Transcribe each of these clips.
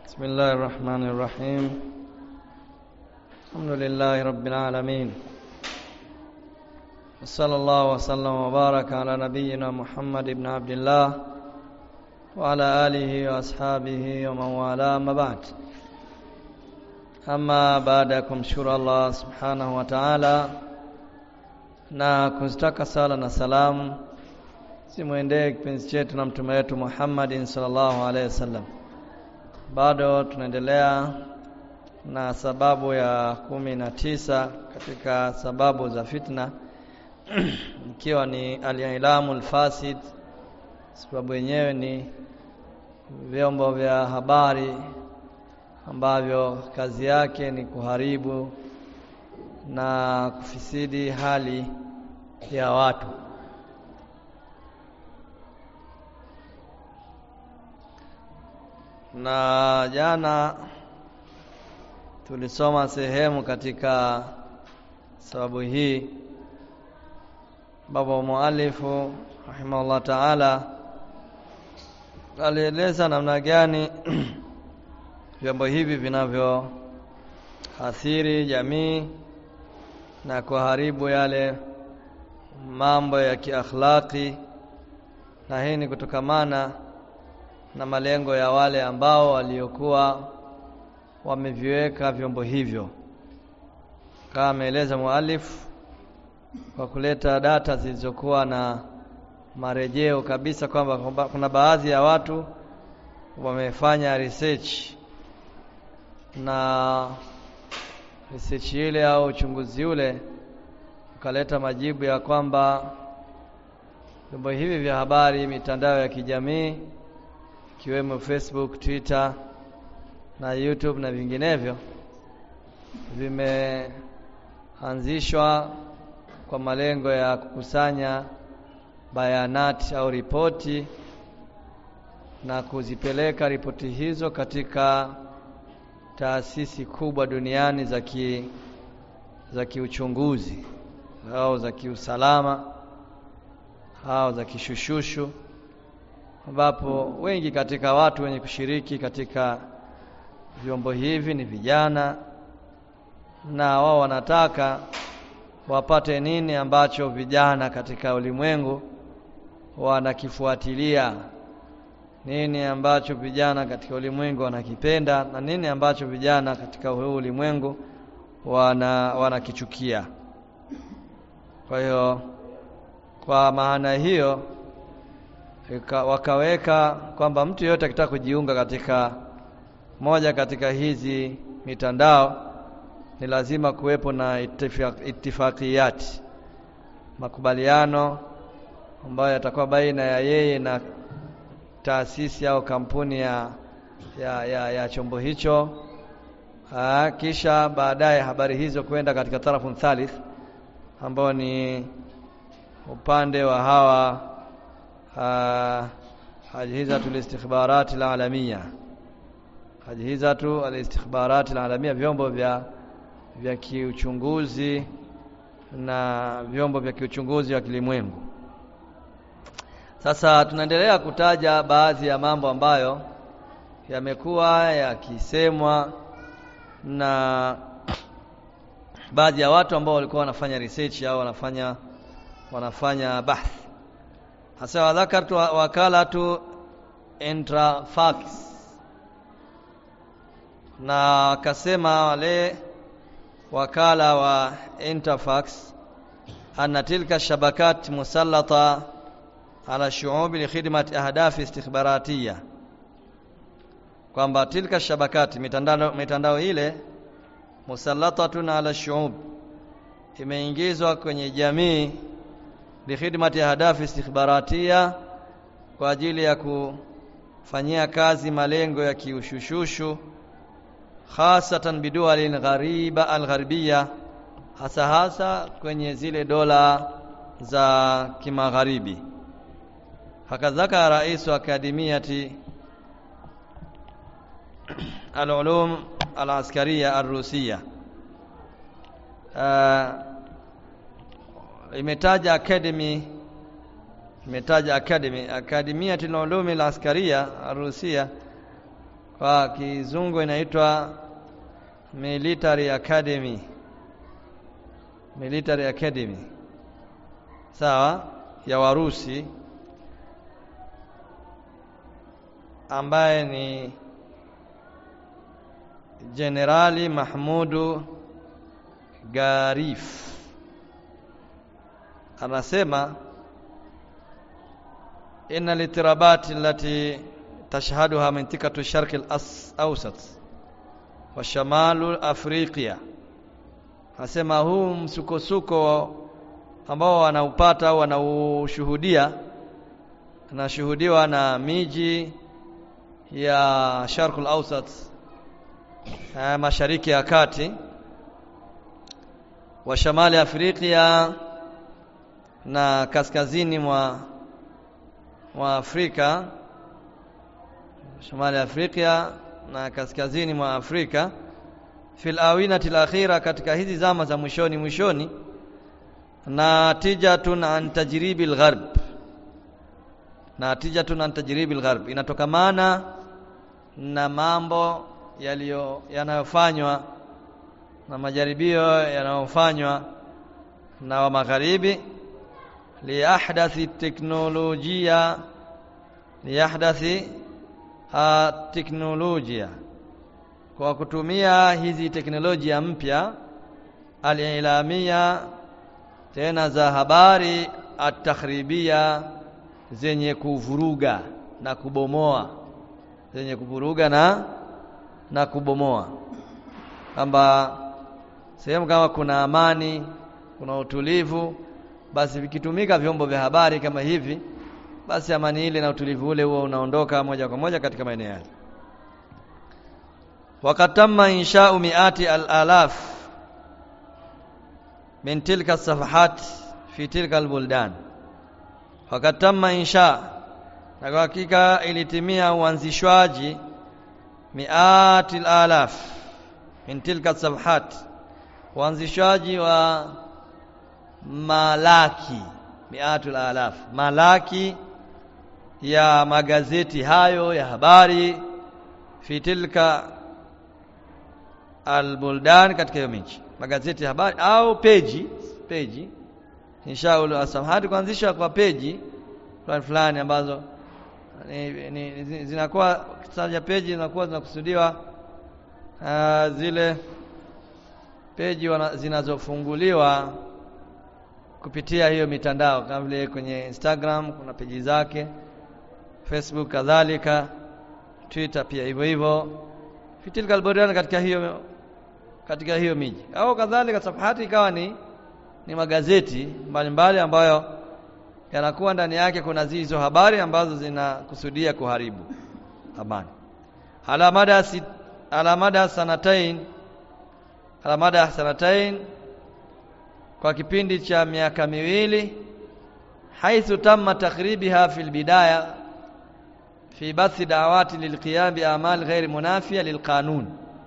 بسم الله الرحمن الرحيم الحمد لله رب العالمين وصلى الله وسلم وبارك على نبينا محمد بن عبد الله وعلى آله وأصحابه ومن والاه ما بعد ama baada ya kumshukuru Allah subhanahu wa ta'ala na kuzitaka sala na salamu simwendee kipenzi chetu na mtume wetu Muhammadin sallallahu alaihi wasallam bado tunaendelea na sababu ya kumi na tisa katika sababu za fitna ikiwa ni al-ilamu al-fasid sababu yenyewe ni vyombo vya habari ambavyo kazi yake ni kuharibu na kufisidi hali ya watu na jana tulisoma sehemu katika sababu hii baba mualifu rahimahullah taala alieleza namna gani vyombo hivi vinavyoathiri jamii na kuharibu yale mambo ya kiakhlaki na hii ni kutokamana na malengo ya wale ambao waliokuwa wameviweka vyombo hivyo kama ameeleza mualif kwa kuleta data zilizokuwa na marejeo kabisa kwamba kuna baadhi ya watu wamefanya research na research ile au uchunguzi ule ukaleta majibu ya kwamba vyombo hivi vya habari, mitandao ya kijamii ikiwemo Facebook, Twitter na YouTube na vinginevyo vimeanzishwa kwa malengo ya kukusanya bayanati au ripoti na kuzipeleka ripoti hizo katika taasisi kubwa duniani za ki za kiuchunguzi au za kiusalama au za kishushushu ambapo wengi katika watu wenye kushiriki katika vyombo hivi ni vijana na wao wanataka wapate nini ambacho vijana katika ulimwengu wanakifuatilia nini ambacho vijana katika ulimwengu wanakipenda na nini ambacho vijana katika huu ulimwengu wana wanakichukia kwa hiyo kwa maana hiyo wakaweka kwamba mtu yeyote akitaka kujiunga katika moja katika hizi mitandao ni lazima kuwepo na itifakiyati makubaliano ambayo yatakuwa baina ya yeye na taasisi au kampuni ya, ya, ya, ya chombo hicho Aa, kisha baadaye habari hizo kwenda katika tarafu thalith ambao ni upande wa hawa ajhizatu alistikhbarati alalamia ajhizatu alistikhbarati alalamia vyombo vya vya kiuchunguzi na vyombo vya kiuchunguzi wa kilimwengu sasa tunaendelea kutaja baadhi ya mambo ambayo yamekuwa yakisemwa na baadhi ya watu ambao walikuwa wanafanya research au wanafanya wanafanya bahth hasa wadhakartu wakalatu Intrafax na wakasema wale wakala wa Interfax anna tilka shabakat musallata ala shuubi li khidmati ahdafi istikhbaratiya kwamba tilka shabakati mitandao mitandao ile musallatatun ala shuub imeingizwa kwenye jamii li khidmati ahdafi istikhbaratiya kwa ajili ya kufanyia kazi malengo ya kiushushushu khasatan bidualin ghariba algharbia hasa hasa kwenye zile dola za kimagharibi hakadhaka rais wa akademiyati العلوم العسكرية الروسية imetaja academy imetaja academy akademia ulumi al-askaria Rusia kwa kizungu inaitwa military academy military academy sawa ya Warusi ambaye ni Jenerali Mahmudu Garif anasema inna litirabati allati tashhaduha mintikatu sharqi al-awsat wa shamalu afriqiya anasema huu msukosuko ambao wanaupata au wanaushuhudia anashuhudiwa na miji ya Sharqul Awsat mashariki ya kati wa shamali Afrika na kaskazini mwa mwa Afrika shamali Afrika na kaskazini mwa Afrika fil awinati al-akhira katika hizi zama za mwishoni mwishoni natijatun an tajribi al-gharb natijatun an tajribi al-gharb inatokamana na mambo yaliyo yanayofanywa na majaribio yanayofanywa na wa magharibi li ahdathi teknolojia li ahdathi teknolojia kwa kutumia hizi teknolojia mpya alilamia tena za habari atakhribia zenye kuvuruga na kubomoa zenye kuvuruga na na kubomoa kwamba sehemu kama kuna amani kuna utulivu basi vikitumika vyombo vya habari kama hivi basi amani ile na utulivu ule huo unaondoka moja kwa moja katika maeneo yale wakatamma insha'u mi'ati al-alaf min tilka safahat fi tilka al-buldan wakatamma insha na kwa hakika ilitimia uanzishwaji mi'ati al-alaf min tilka safahat uanzishwaji wa malaki mi'atul alaf malaki ya magazeti hayo ya habari fi tilka albuldan katika hiyo miji magazeti ya habari au peji peji inshaul asamhati kuanzisha kwa peji fulani fulani ambazo ni, ni, zinakuwa kitaja peji zinakuwa zinakusudiwa uh, zile peji wana, zinazofunguliwa kupitia hiyo mitandao kama vile kwenye Instagram kuna peji zake Facebook kadhalika Twitter pia hivyo hivyo fitilka alburdan katika hiyo katika hiyo miji au kadhalika safahati ikawa ni ni magazeti mbalimbali mbali ambayo yanakuwa ndani yake kuna hizo habari ambazo zinakusudia kuharibu amani ala mada si, ala mada sanatain ala mada sanatain kwa kipindi cha miaka miwili haithu tamma takhribiha fil bidaya fi bathi da'awati lilqiyam bi a'mal ghairi munafiya lilqanun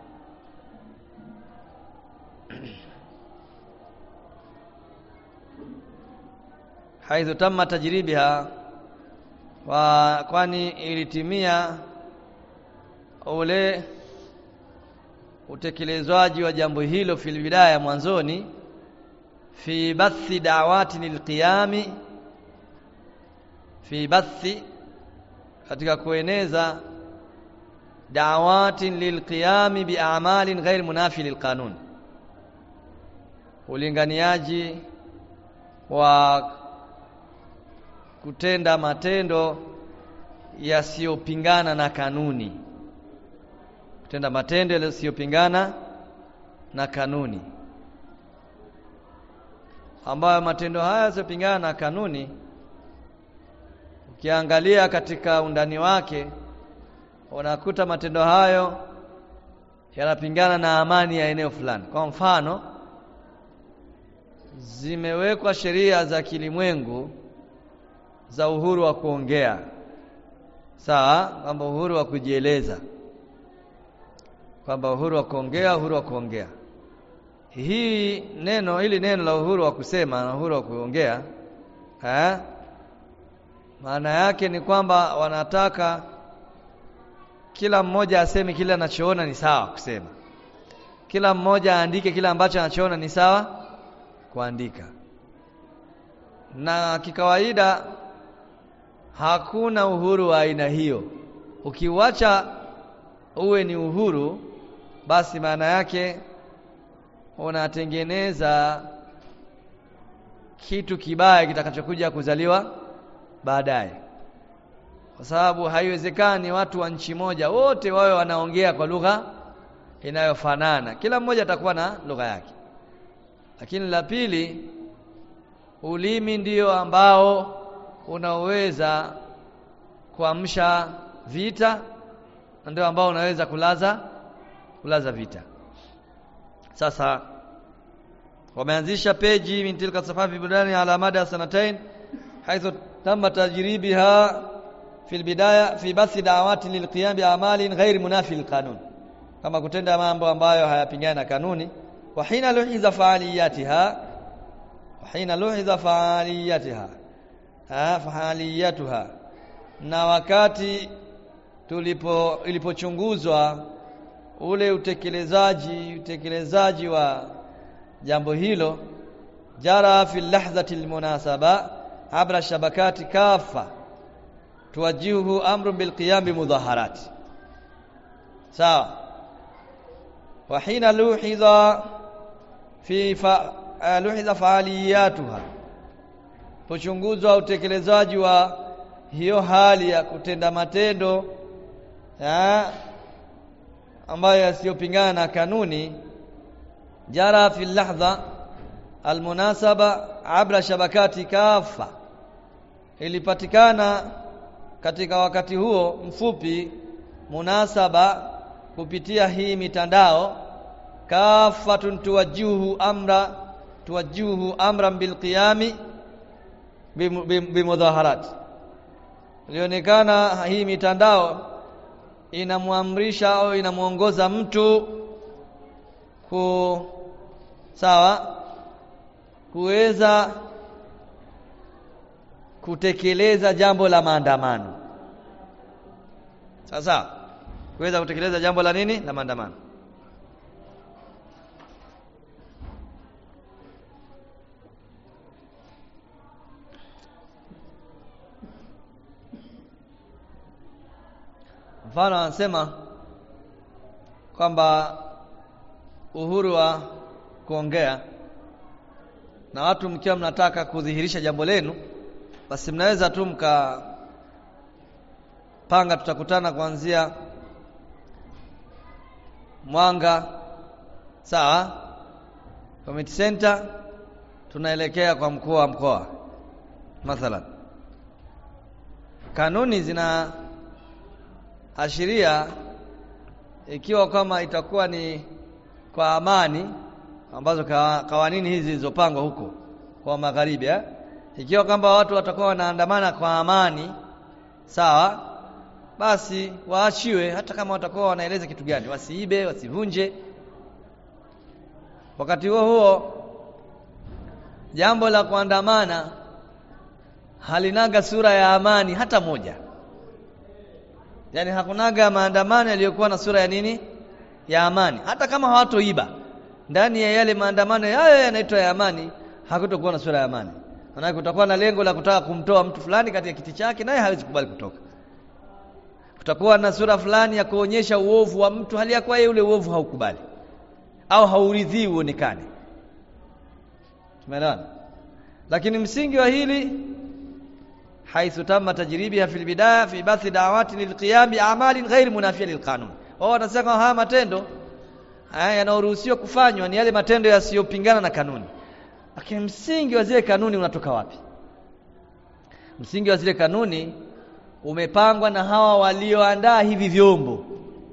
haithu tamma tajribiha wa kwani ilitimia ule utekelezwaji wa jambo hilo fil bidaya mwanzoni fi bathi da'awati lilqiyami fi bathi katika kueneza da'awati lilqiyami bi'amalin ghair munafi lilqanun ulinganiaji wa kutenda matendo yasiyopingana na kanuni kutenda matendo yasiyopingana na kanuni ambayo matendo haya yasiyopingana na kanuni ukiangalia katika undani wake unakuta matendo hayo yanapingana na amani ya eneo fulani kwa mfano zimewekwa sheria za kilimwengu za uhuru wa kuongea sawa kwamba uhuru wa kujieleza kwamba uhuru wa kuongea uhuru wa kuongea hii neno hili neno la uhuru wa kusema na uhuru wa kuongea eh maana yake ni kwamba wanataka kila mmoja aseme kile anachoona ni sawa kusema kila mmoja aandike kile ambacho anachoona ni sawa kuandika na kikawaida hakuna uhuru wa aina hiyo ukiuacha uwe ni uhuru basi maana yake unatengeneza kitu kibaya kitakachokuja kuzaliwa baadaye kwa sababu haiwezekani watu wa nchi moja wote wawe wanaongea kwa lugha inayofanana kila mmoja atakuwa na lugha yake lakini la pili ulimi ndio ambao unaweza kuamsha vita ndio ambao unaweza kulaza kulaza vita sasa wameanzisha peji min tilka safafi budani ala mada sanatain haithu tamma tajribiha fi albidaya fi bathi da'awati lilqiyam bi'amalin ghairi munafi lilqanun kama kutenda mambo ambayo hayapingani na kanuni wa hina luhiza fa'aliyatiha wa hina luhiza fa'aliyatiha ha fa'aliyatuha na wakati tulipo ilipochunguzwa ule utekelezaji utekelezaji wa jambo hilo jara fi lahzati almunasaba abra shabakati kafa tuwajihu amru bilqiyam bimudhaharat sawa wa hina luhiza fi fa, luhiza faaliyatuha pochunguzwa utekelezaji wa hiyo hali ya kutenda matendo ya, ambayo yasiyopingana na kanuni jara fi lahdha almunasaba abra shabakati kafa ilipatikana katika wakati huo mfupi munasaba kupitia hii mitandao kafatun tuwajuhu amra tuwajuhu amran bilqiyami bimudhaharat ilionekana hii mitandao inamwamrisha au inamuongoza mtu ku sawa kuweza kutekeleza jambo la maandamano sasa kuweza kutekeleza jambo la nini la maandamano mfano anasema kwamba uhuru wa kuongea na watu mkiwa mnataka kudhihirisha jambo lenu basi mnaweza tu mka panga tutakutana kuanzia Mwanga sawa community center tunaelekea kwa mkuu wa mkoa mathalan kanuni zina ashiria ikiwa kama itakuwa ni kwa amani ambazo kawanini hizi zilizopangwa huko kwa magharibi eh? ikiwa kwamba watu watakuwa wanaandamana kwa amani sawa basi waachiwe hata kama watakuwa wanaeleza kitu gani wasiibe wasivunje wakati huo huo jambo la kuandamana halinaga sura ya amani hata moja yani hakunaga maandamano yaliyokuwa na sura ya nini ya amani hata kama hawatoiba ndani ya yale maandamano yayo yanaitwa ya amani hakutokuwa na sura ya amani maana kutakuwa na lengo la kutaka kumtoa mtu fulani katika kiti chake naye hawezi kubali kutoka kutakuwa na sura fulani ya kuonyesha uovu wa mtu hali ya kuwa yeye ule uovu haukubali au hauridhii uonekane tumeelewana lakini msingi wa hili haithu tamma tajribiha fil bidaya fi bathi da'awati lilqiyam bi a'malin ghairi munafiya lilqanun wao wanasema haya matendo haya yanayoruhusiwa kufanywa ni yale matendo yasiyopingana na kanuni lakini msingi wa zile kanuni unatoka wapi msingi wa zile kanuni umepangwa na hawa walioandaa hivi vyombo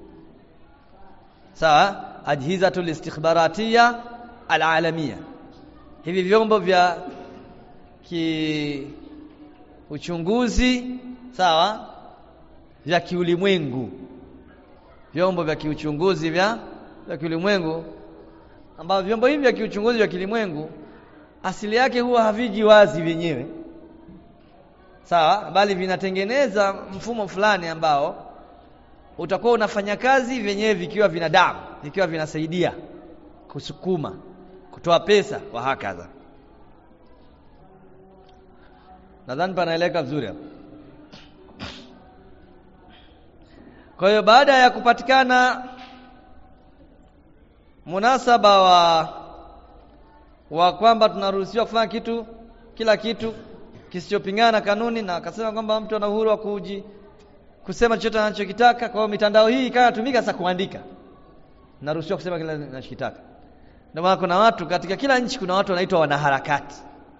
sawa ajhizatul istikhbaratiya alalamia hivi vyombo vya ki uchunguzi sawa vya kiulimwengu vyombo vya kiuchunguzi vya vya kiulimwengu ambavyo vyombo hivi vya kiuchunguzi vya kiulimwengu asili yake huwa haviji wazi vyenyewe sawa bali vinatengeneza mfumo fulani ambao utakuwa unafanya kazi vyenyewe vikiwa vina damu vikiwa vinasaidia kusukuma kutoa pesa wa hakadha nadhani panaeleka vizuri hapo kwa hiyo baada ya kupatikana munasaba wa wa kwamba tunaruhusiwa kufanya kitu kila kitu kisichopingana kanuni na akasema kwamba mtu ana uhuru wa kuji kusema chochote anachokitaka kwa hiyo mitandao hii ikatumika sasa kuandika naruhusiwa kusema kile ninachokitaka ndio maana kuna watu katika kila nchi kuna watu wanaitwa wanaharakati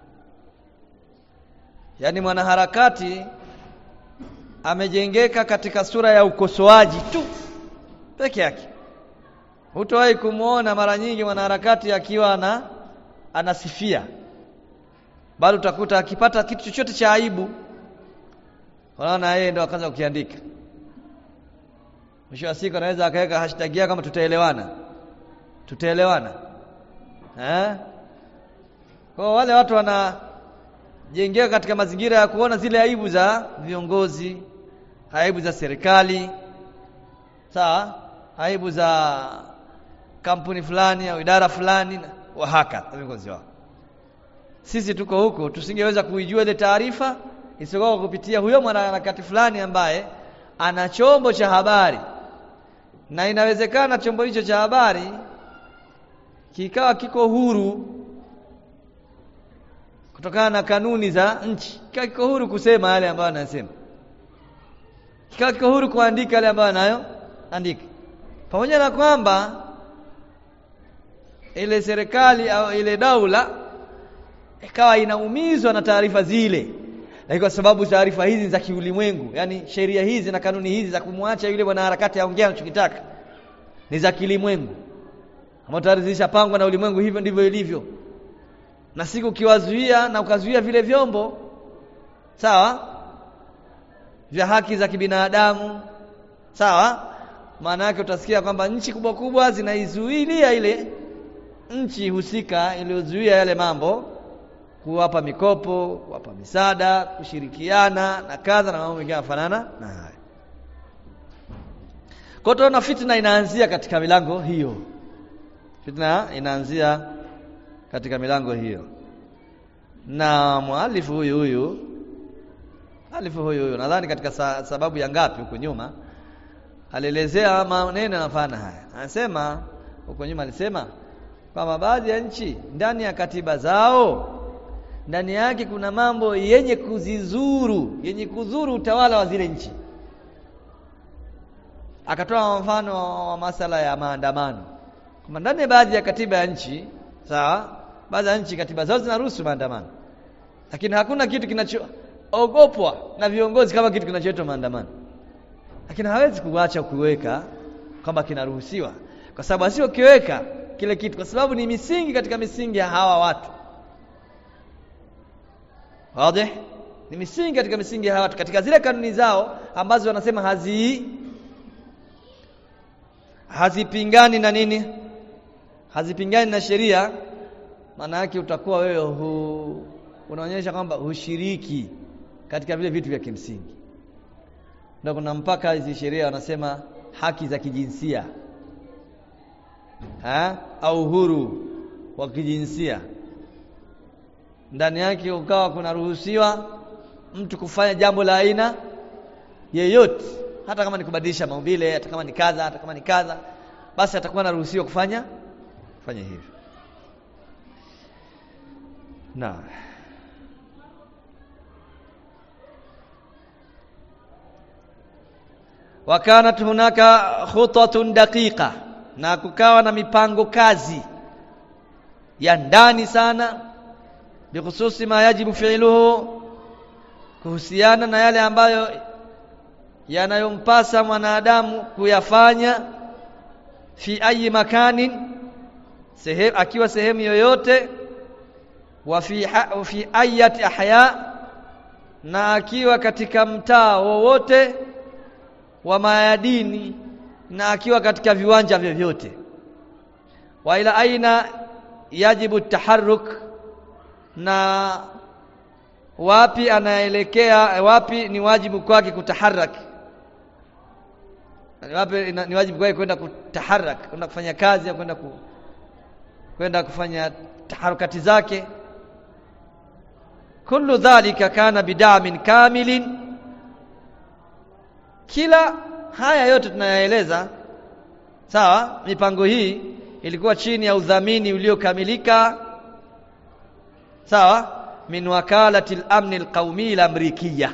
yaani mwanaharakati amejengeka katika sura ya ukosoaji tu peke yake hutowahi kumwona mara nyingi mwanaharakati akiwa ana anasifia bali utakuta akipata kitu chochote cha aibu unaona yeye ndo akaanza kukiandika mwisho wa siku anaweza akaweka hashtag yake kama tutaelewana tutaelewana eh kwa wale watu wanajengeka katika mazingira ya kuona zile aibu za viongozi aibu za serikali sawa aibu za kampuni fulani au idara fulani wa haka viongozi wao sisi tuko huko tusingeweza kuijua ile taarifa isipokuwa kupitia huyo mwanaharakati fulani ambaye ana chombo cha habari na inawezekana chombo hicho cha habari kikawa kiko huru kutokana na kanuni za nchi kikawa kiko huru kusema yale ambayo anasema kikawa kiko huru kuandika yale ambayo anayo andika pamoja na kwamba ile serikali au ile daula ikawa inaumizwa na taarifa zile lakini kwa sababu taarifa hizi za kiulimwengu yani sheria hizi na kanuni hizi za kumwacha yule mwanaharakati aongea anachokitaka ni za kilimwengu ambapo tayari zilishapangwa na ulimwengu hivyo ndivyo ilivyo na siku ukiwazuia na ukazuia vile vyombo sawa vya haki za kibinadamu sawa maana yake utasikia kwamba nchi kubwa kubwa zinaizuilia ile nchi husika iliyozuia yale mambo kuwapa mikopo, kuwapa misaada, kushirikiana na kadha na mambo mengine yanafanana na haya. Kwa hiyo fitna inaanzia katika milango hiyo. Fitna inaanzia katika milango hiyo. Na mwalifu huyu huyu alifu huyu huyu nadhani katika sa, sababu ya ngapi huko nyuma alielezea maneno yanafana haya. Anasema huko nyuma alisema kwamba baadhi ya nchi ndani ya katiba zao ndani yake kuna mambo yenye kuzizuru yenye kuzuru utawala wa zile nchi akatoa mfano wa masala ya maandamano kwamba ndani ya baadhi ya katiba ya nchi sawa baadhi ya nchi katiba zao zinaruhusu maandamano lakini hakuna kitu kinachoogopwa na viongozi kama kitu kinachoitwa maandamano lakini hawezi kuacha kuweka kwamba kinaruhusiwa kwa sababu asiyokiweka kile kitu kwa sababu ni misingi katika misingi ya hawa watu wazi ni misingi katika misingi ya hawa watu katika zile kanuni zao ambazo wanasema hazi hazipingani na nini hazipingani na sheria maana yake utakuwa wewe hu, unaonyesha kwamba hushiriki katika vile vitu vya kimsingi ndio kuna mpaka hizi sheria wanasema haki za kijinsia ha? au uhuru wa kijinsia ndani yake ukawa kunaruhusiwa mtu kufanya jambo la aina yeyote hata kama ni kubadilisha maumbile hata kama ni kadha hata kama ni kadha basi atakuwa anaruhusiwa kufanya kufanya hivyo na wakanat hunaka khutatun daqiqa na kukawa na mipango kazi ya ndani sana bikhususi ma yajibu fi'luhu kuhusiana na yale ambayo yanayompasa mwanadamu kuyafanya fi ayi makanin sehemu akiwa sehemu yoyote wa fi ha, fi ayati ahya na akiwa katika mtaa wowote wa mayadini na akiwa katika viwanja vyovyote wa ila aina yajibu taharruk na wapi anaelekea wapi ni wajibu kwake kutaharaki ni wapi ni wajibu kwake kwenda kutaharak kwenda kufanya kazi au kwenda ku, kwenda kufanya taharukati zake kullu dhalika kana bidamin kamilin kila haya yote tunayaeleza sawa mipango hii ilikuwa chini ya udhamini uliokamilika sawa min wakalati al-amn al-qaumi al-amrikiya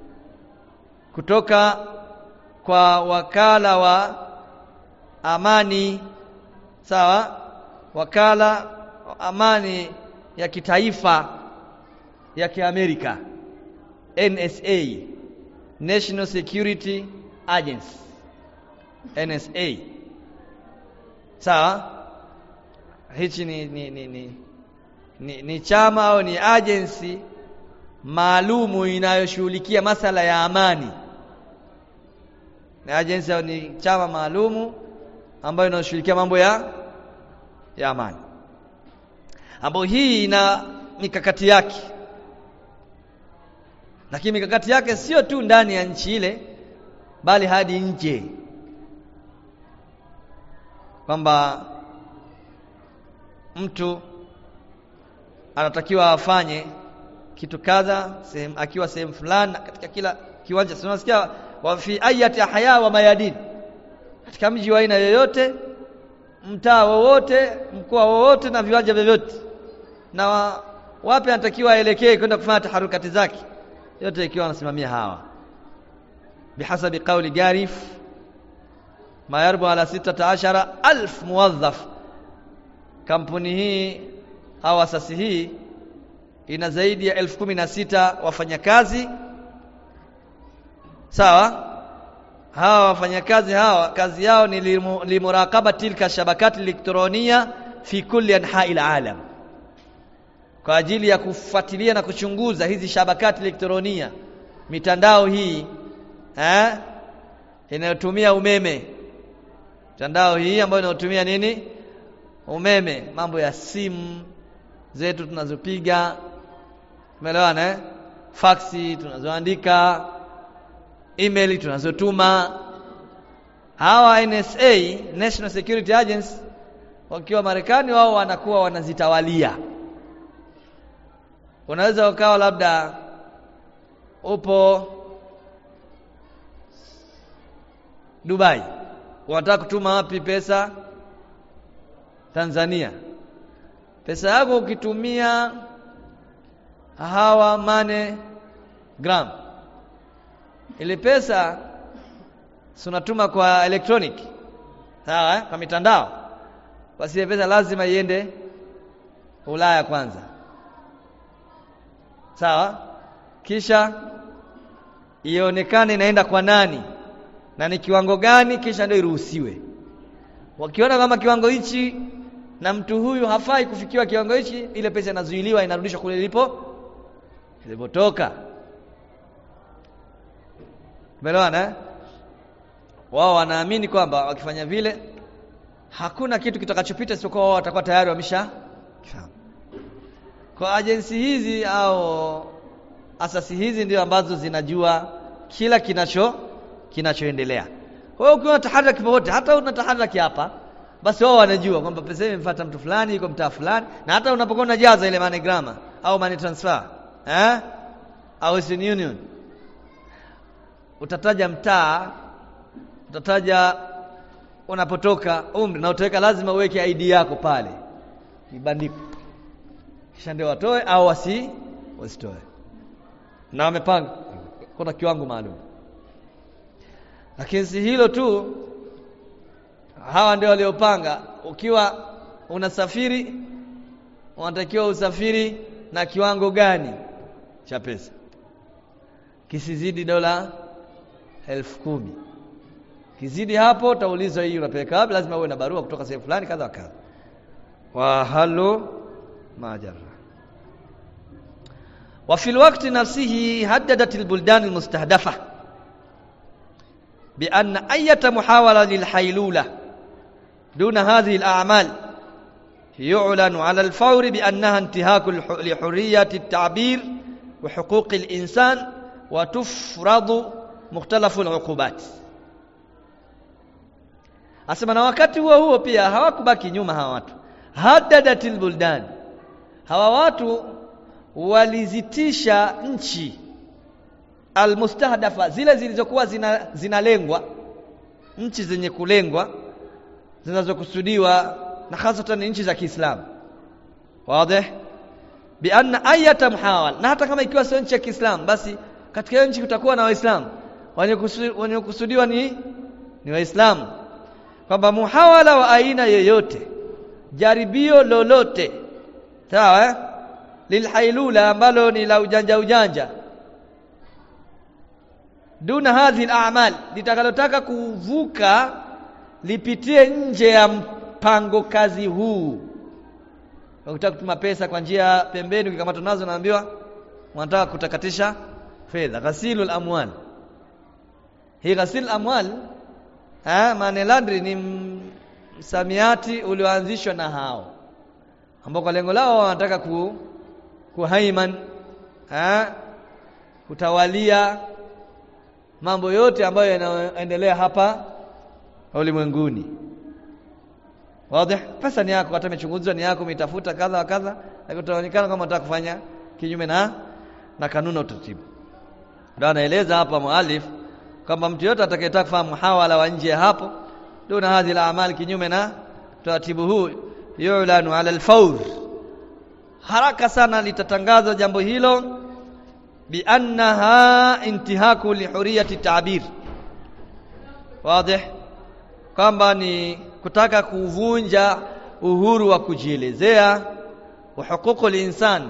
kutoka kwa wakala wa amani sawa wakala wa amani ya kitaifa ya kiamerika NSA National Security Agency NSA sawa hichi ni ni, ni, ni, ni ni chama au ni agency maalumu inayoshughulikia masala ya amani ni agency au ni chama maalumu ambayo inashughulikia mambo ya ya amani ambayo hii ina mikakati yake lakini mikakati yake sio tu ndani ya nchi ile bali hadi nje kwamba mtu anatakiwa afanye kitu kadha sehemu akiwa sehemu fulani katika kila kiwanja tunasikia wa fi ayati ahya wa mayadin katika mji wa aina yoyote mtaa wowote mkoa wowote na viwanja vyovyote na wa, wapi anatakiwa aelekee kwenda kufanya taharukati zake yote ikiwa anasimamia hawa bihasabi qawli garif ma yarbu ala 16 alf muwadhaf kampuni hii au asasi hii ina zaidi ya elfu kumi na sita wafanyakazi sawa hawa wafanyakazi hawa kazi yao ni limu, limurakaba tilka shabakati elektronia fi kulli anhai alalam kwa ajili ya kufuatilia na kuchunguza hizi shabakati elektronia mitandao hii eh inayotumia umeme mitandao hii ambayo inayotumia nini umeme mambo ya simu zetu tunazopiga umeelewana eh faksi tunazoandika email tunazotuma hawa NSA National Security Agency wakiwa Marekani wao wanakuwa wanazitawalia unaweza ukawa labda upo Dubai unataka kutuma wapi pesa Tanzania pesa yako ukitumia hawa mane gram ile pesa sunatuma kwa electronic sawa eh? kwa mitandao basi ile pesa lazima iende Ulaya kwanza sawa kisha ionekane inaenda kwa nani na ni kiwango gani kisha ndio iruhusiwe wakiona kama kiwango hichi na mtu huyu hafai kufikiwa kiwango hichi ile pesa inazuiliwa inarudishwa kule ilipo ilipotoka Umeelewana eh? Wao wanaamini kwamba wakifanya vile hakuna kitu kitakachopita isipokuwa wao watakuwa tayari wamesha kifahamu. Kwa agency hizi au asasi hizi ndio ambazo zinajua kila kinacho kinachoendelea. Kwa hiyo ukiwa taharaki popote hata una taharaki hapa basi wao wanajua kwamba pesa hii imemfuata mtu fulani yuko mtaa fulani na hata unapokuwa unajaza ile money grammar au money transfer eh au Western Union utataja mtaa utataja unapotoka umri na utaweka lazima uweke ID yako pale ibandiko kisha ndio watoe au wasi wasitoe na wamepanga kuna kiwango maalum lakini si hilo tu hawa ndio waliopanga ukiwa unasafiri unatakiwa usafiri na kiwango gani cha pesa kisizidi dola elfu kumi kizidi hapo utaulizwa hii unapeleka wapi lazima uwe na barua kutoka sehemu fulani kadha kadha wa halu majara وفي الوقت نفسه هددت البلدان المستهدفة بأن أية محاولة للحيلولة دون هذه الأعمال يعلن على الفور بأنها انتهاك لحرية التعبير وحقوق الإنسان وتفرض مختلف العقوبات asema na wakati huo huo pia hawakubaki nyuma hawa watu hadadatil buldan hawa watu walizitisha nchi almustahdafa zile zilizokuwa zina, zinalengwa nchi zenye kulengwa zinazokusudiwa na hasatan nchi za Kiislamu wazi bi anna ayata muhawal na hata kama ikiwa sio nchi ya Kiislamu basi katika hiyo nchi kutakuwa na waislamu wenye kusudiwa ni ni waislamu kwamba muhawala wa aina yoyote jaribio lolote sawa eh? lilhailula ambalo ni la ujanja ujanja duna hadhi al-a'mal litakalotaka kuvuka lipitie nje ya mpango kazi huu ukitaka kutuma pesa kwa njia pembeni ukikamatwa nazo naambiwa unataka kutakatisha fedha ghasilul amwal hii ghasil amwal eh money laundry ni msamiati ulioanzishwa na hao ambao kwa lengo lao wanataka ku kuhaiman eh kutawalia mambo yote ambayo yanaendelea hapa ulimwenguni wazi pesa ni yako hata imechunguzwa ni yako umetafuta kadha wa kadha lakini utaonekana kama unataka kufanya kinyume na na kanuni na utaratibu ndio anaeleza hapa mualif kwamba mtu yote atakayetaka kufanya muhawala wa nje hapo duna hadhi la amali kinyume na taratibu huu yu'lanu ala al-fawr haraka sana litatangazwa jambo hilo bi annaha intihaku li huriyati ta'bir wazi kwamba ni kutaka kuvunja uhuru wa kujielezea wa huququl insan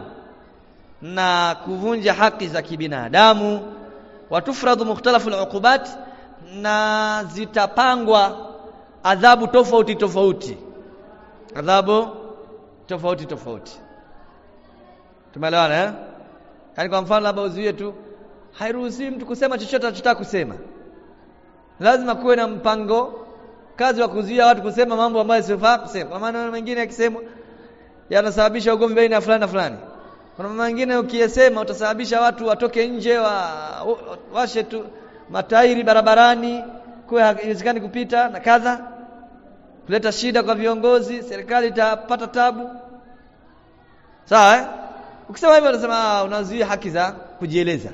na kuvunja haki za kibinadamu watufradhu mukhtalafu al-uqubat na zitapangwa adhabu tofauti tofauti adhabu tofauti tofauti tumeelewana eh yani kwa mfano labda uzuie tu hairuhusi mtu kusema chochote anachotaka kusema lazima kuwe na mpango kazi wa kuzuia watu kusema mambo ambayo sifaa kusema kwa maana mengine yakisemwa yanasababisha ugomvi baina ya fulani na fulani kuna mambo mengine ukiyesema utasababisha watu watoke nje wa washe tu matairi barabarani kwa haiwezekani kupita na kadha kuleta shida kwa viongozi serikali itapata tabu sawa eh? ukisema hivyo unasema unazuia haki za kujieleza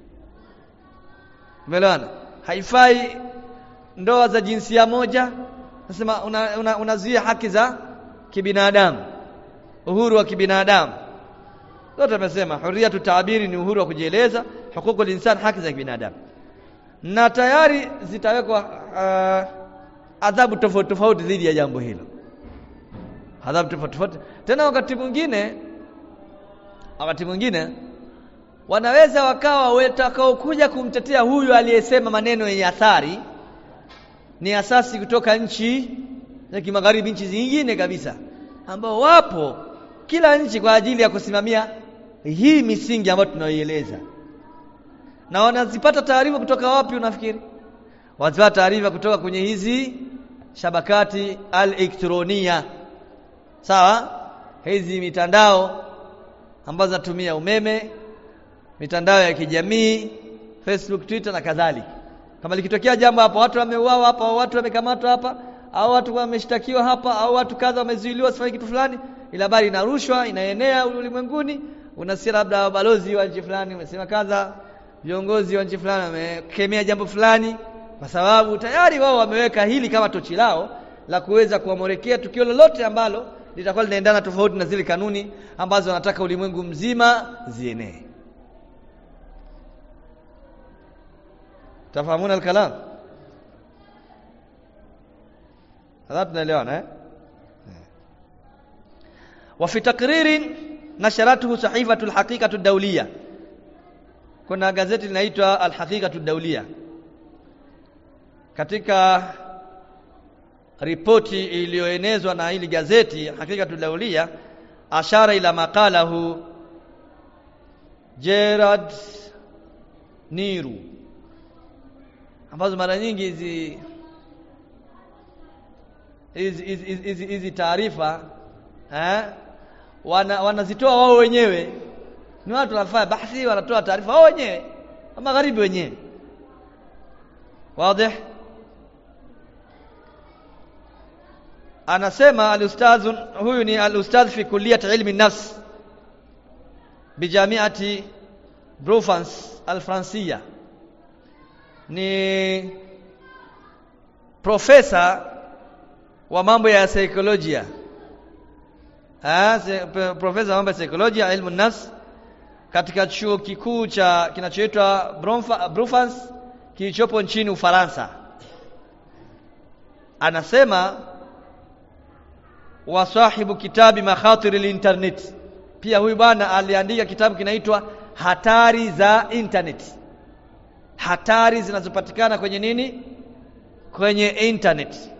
umeelewana haifai ndoa za jinsia moja nasema unazuia una, una haki za kibinadamu uhuru wa kibinadamu zote amesema hurriyatu taabiri ni uhuru wa kujieleza hukuku insan haki za kibinadamu na tayari zitawekwa uh, adhabu tofauti tofauti dhidi ya jambo hilo adhabu tofauti tofauti tena wakati mwingine wakati mwingine wanaweza wakawa watakao kuja kumtetea huyu aliyesema maneno yenye athari ni asasi kutoka nchi za kimagharibi nchi zingine kabisa ambao wapo kila nchi kwa ajili ya kusimamia hii misingi ambayo tunaoieleza na wanazipata taarifa kutoka wapi unafikiri wanazipata taarifa kutoka kwenye hizi shabakati al-elektronia sawa hizi mitandao ambazo zinatumia umeme mitandao ya kijamii Facebook Twitter na kadhalika kama likitokea jambo hapo watu wameuawa hapa au watu wamekamatwa hapa au watu wameshtakiwa hapa au watu kadha wamezuiliwa sifanye kitu fulani ila habari inarushwa inaenea ulimwenguni unasikia labda balozi wa nchi fulani umesema kadha viongozi wa nchi fulani wamekemea jambo fulani kwa sababu tayari wao wameweka hili kama tochi lao la kuweza kuamorekea tukio lolote ambalo litakuwa linaendana tofauti na zile kanuni ambazo wanataka ulimwengu mzima zienee tafahamuna alkalam hadha tunaelewana eh وفي تقرير نشرته صحيفة الحقيقة الدولية kuna gazeti linaitwa Al-Haqiqatu Dawliya katika ripoti iliyoenezwa na hili gazeti Haqiqatu Dawliya ashara ila maqalahu Gerard Niru ambazo mara nyingi hizi hizi hizi hizi taarifa eh wana wanazitoa wao wenyewe ni watu wanafanya bahthi wanatoa taarifa wao wenyewe magharibi wenyewe wazi anasema al-ustadh huyu ni al-ustadh fi kulliyat ilmi nafs bijamiati Brufans al-Francia ni profesa wa mambo ya saikolojia ah profesa wa mambo ya saikolojia ilmu nafs katika chuo kikuu cha kinachoitwa Brufans kilichopo nchini Ufaransa anasema wa sahibu kitabi makhatir internet pia huyu bwana aliandika kitabu kinaitwa hatari za internet hatari zinazopatikana kwenye nini kwenye internet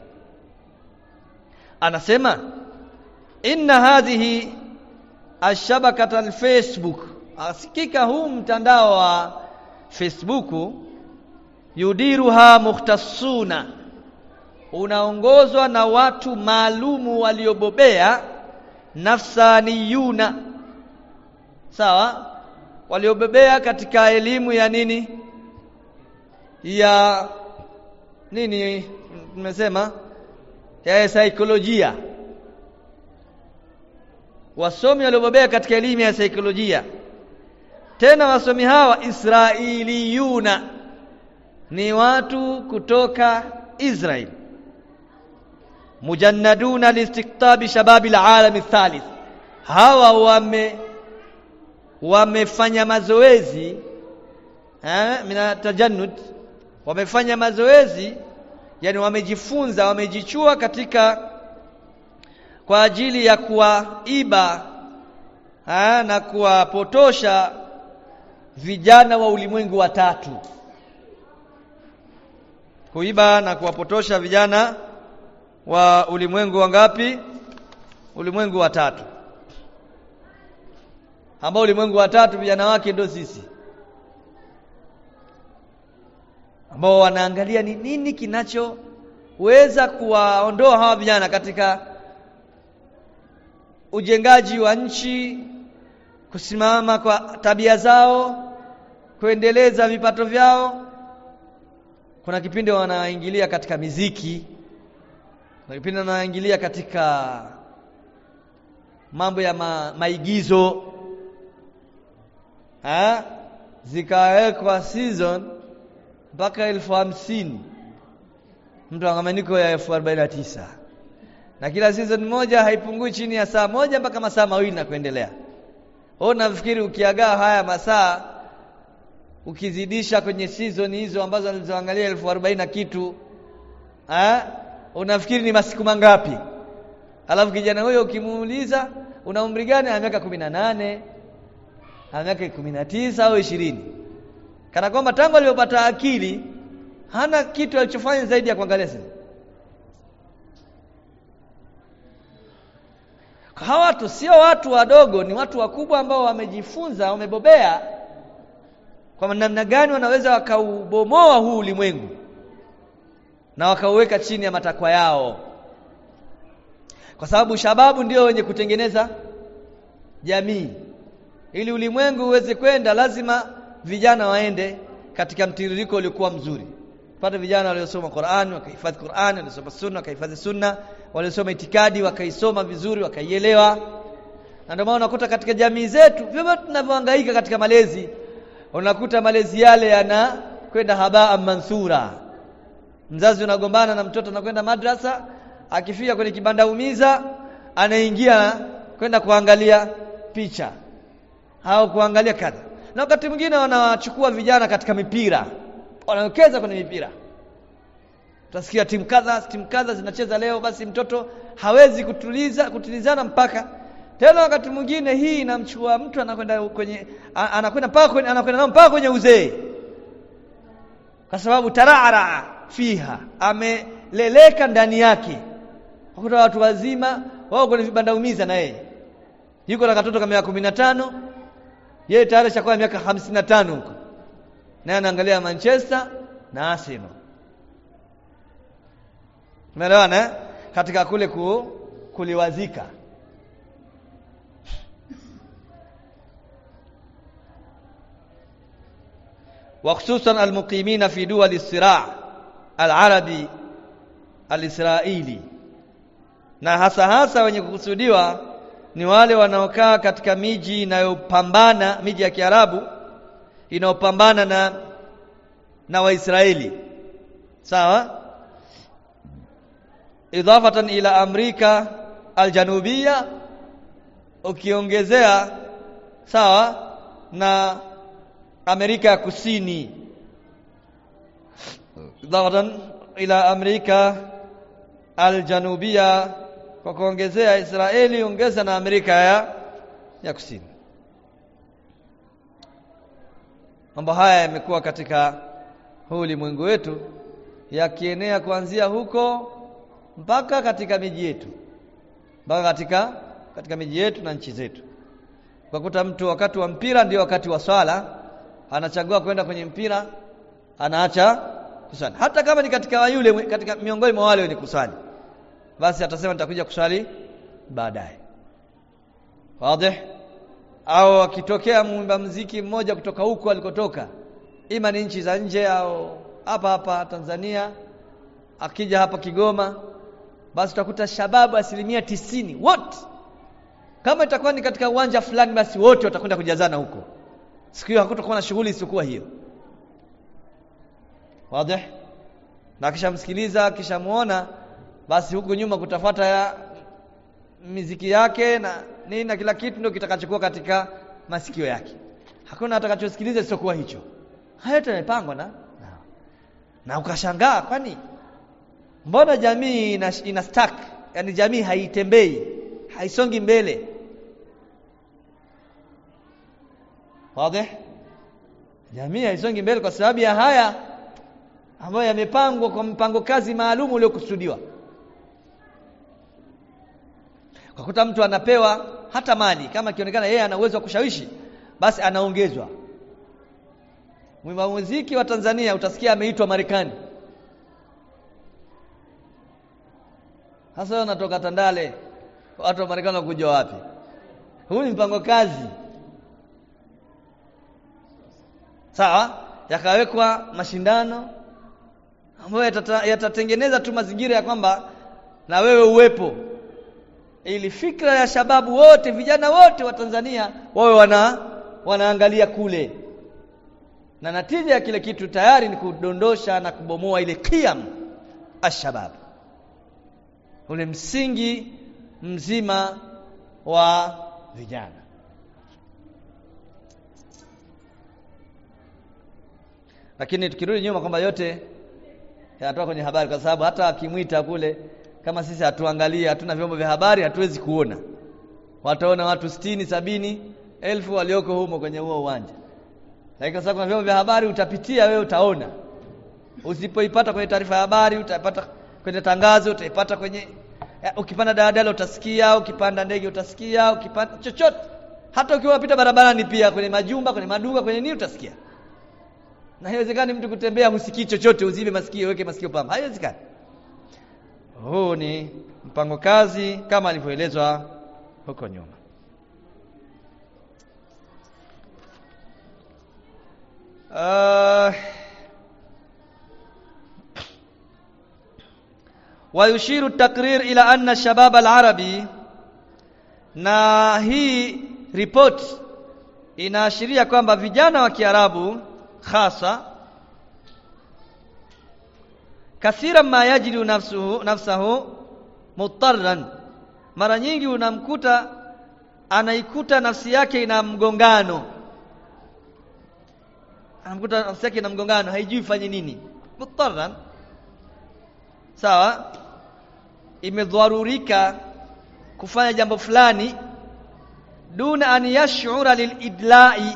anasema inna hadhihi ashabakata alfacebook asikika huu mtandao wa facebook yudiruha mukhtasuna unaongozwa na watu maalumu waliobobea nafsaniyuna sawa waliobobea katika elimu ya nini ya nini tumesema ya saikolojia wasomi waliobobea katika elimu ya saikolojia tena wasomi hawa israiliyuna ni watu kutoka Israel mujannaduna liistiktabi shababi alalam thalith hawa wame wamefanya mazoezi eh mina tajannud wamefanya mazoezi yani wamejifunza wamejichua katika kwa ajili ya kuwaiba eh, na kuwapotosha vijana wa ulimwengu wa tatu kuiba na kuwapotosha vijana wa ulimwengu wangapi ulimwengu wa tatu ambao ulimwengu wa tatu vijana wake ndio sisi ambao wanaangalia ni nini kinachoweza kuwaondoa hawa vijana katika ujengaji wa nchi kusimama kwa tabia zao kuendeleza vipato vyao kuna kipindi wanaingilia katika miziki kuna kipindi wanaingilia katika mambo ya ma, maigizo ha? zikawekwa season mpaka elfu hamsini mtu angamaniko ya elfu arobaini na tisa na kila season moja haipungui chini ya saa moja mpaka masaa mawili na kuendelea wewe nafikiri ukiagaa haya masaa ukizidisha kwenye season hizo ambazo alizoangalia elfu arobaini na kitu ha? unafikiri ni masiku mangapi alafu kijana huyo ukimuuliza una umri gani ana miaka kumi na nane ana miaka kumi na tisa au ishirini kana kwamba tangu alipopata akili hana kitu alichofanya zaidi ya kuangalia simu hawa watu sio watu wadogo ni watu wakubwa ambao wamejifunza wamebobea kwa namna gani wanaweza wakaubomoa huu ulimwengu na wakauweka chini ya matakwa yao kwa sababu shababu ndio wenye kutengeneza jamii ili ulimwengu uweze kwenda lazima vijana waende katika mtiririko uliokuwa mzuri pata vijana waliosoma Qur'an wakahifadhi Qur'an waliosoma sunna wakahifadhi sunna waliosoma itikadi wakaisoma vizuri wakaielewa na ndio maana unakuta katika jamii zetu vyovyote tunavyohangaika katika malezi unakuta malezi yale yana kwenda habaa mansura mzazi unagombana na mtoto anakwenda madrasa akifika kwenye kibanda umiza anaingia kwenda kuangalia picha au kuangalia kadha na wakati mwingine wanawachukua vijana katika mipira wanawekeza kwenye mipira utasikia timu kadha timu kadha zinacheza leo basi mtoto hawezi kutuliza kutulizana mpaka tena wakati mwingine hii inamchukua mtu anakwenda kwenye anakwenda mpaka kwenye anakwenda nao mpaka kwenye uzee kwa sababu tarara fiha ameleleka ndani yake wakuta watu wazima wao kwenye vibanda umiza na yeye yuko na katoto kama miaka 15 yeye tayari shakuwa miaka 55 huko naye anaangalia Manchester na Arsenal Umeelewana eh? katika kule ku, kuliwazika وخصوصا المقيمين في دول الصراع العربي الإسرائيلي na hasa hasa wenye kukusudiwa ni wale wanaokaa katika miji inayopambana miji ya Kiarabu inayopambana na na Waisraeli sawa idafatan ila Amerika aljanubia ukiongezea sawa na Amerika ya Kusini idafatan ila Amerika aljanubia kwa kuongezea Israeli ongeza na Amerika ya ya Kusini mambo haya yamekuwa katika huu ulimwengu wetu yakienea kuanzia huko mpaka katika miji yetu mpaka katika katika miji yetu na nchi zetu ukakuta mtu wakati wa mpira ndio wakati wa swala anachagua kwenda kwenye mpira anaacha kuswali hata kama ni katika yule katika miongoni mwa wale wenye kuswali basi atasema nitakuja kuswali baadaye wazi au akitokea mwimba mziki mmoja kutoka huko alikotoka ima ni nchi za nje au hapa hapa Tanzania akija hapa Kigoma basi utakuta shababu asilimia tisini wote kama itakuwa ni katika uwanja fulani basi wote watakwenda kujazana huko siku hiyo hakutakuwa na shughuli isiyokuwa hiyo wazi na kishamsikiliza kishamuona basi huku nyuma kutafuata ya miziki yake na nini na kila kitu ndio kitakachokuwa katika masikio yake hakuna atakachosikiliza isiyokuwa hicho haya yamepangwa na na, na ukashangaa kwani mbona jamii ina, ina stuck yani jamii haitembei haisongi mbele wazi jamii haisongi mbele kwa sababu ya haya ambayo yamepangwa kwa mpango kazi maalum uliokusudiwa kwa kuta mtu anapewa hata mali kama ikionekana yeye ana uwezo wa kushawishi basi anaongezwa mwimba muziki wa Tanzania utasikia ameitwa Marekani Sasa unatoka Tandale watu wa Marekani wakuja wapi? Huu ni mpango kazi. Sawa? Yakawekwa mashindano ambayo yatatengeneza tu mazingira ya kwamba na wewe uwepo ili fikra ya shababu wote vijana wote wa Tanzania wawe wana wanaangalia kule na natija ya kile kitu tayari ni kudondosha na kubomoa ile qiyam ashabab ule msingi mzima wa vijana lakini tukirudi nyuma kwamba yote yanatoka kwenye habari kwa sababu hata akimwita kule kama sisi hatuangalie hatuna vyombo vya habari hatuwezi kuona wataona watu sitini sabini elfu walioko humo kwenye huo uwanja lakini kwa sababu kuna vyombo vya habari utapitia wewe utaona usipoipata kwenye taarifa ya habari utapata kwenye tangazo utaipata kwenye ya, ukipanda daladala utasikia ukipanda ndege utasikia ukipanda chochote hata ukiwa unapita barabarani pia kwenye majumba kwenye maduka kwenye nini utasikia na haiwezekani mtu kutembea husikii chochote uzibe masikio weke masikio pamba haiwezekani huu ni mpango kazi kama alivyoelezwa huko nyuma uh, ويشير التقرير إلى أن الشباب العربي na hii report inaashiria kwamba vijana wa Kiarabu hasa kathira ma yajidu nafsuhu nafsahu mutarran mara nyingi unamkuta anaikuta nafsi yake ina mgongano anamkuta nafsi yake ina mgongano haijui fanye nini mutarran sawa imedharurika kufanya jambo fulani duna an yash'ura lilidla'i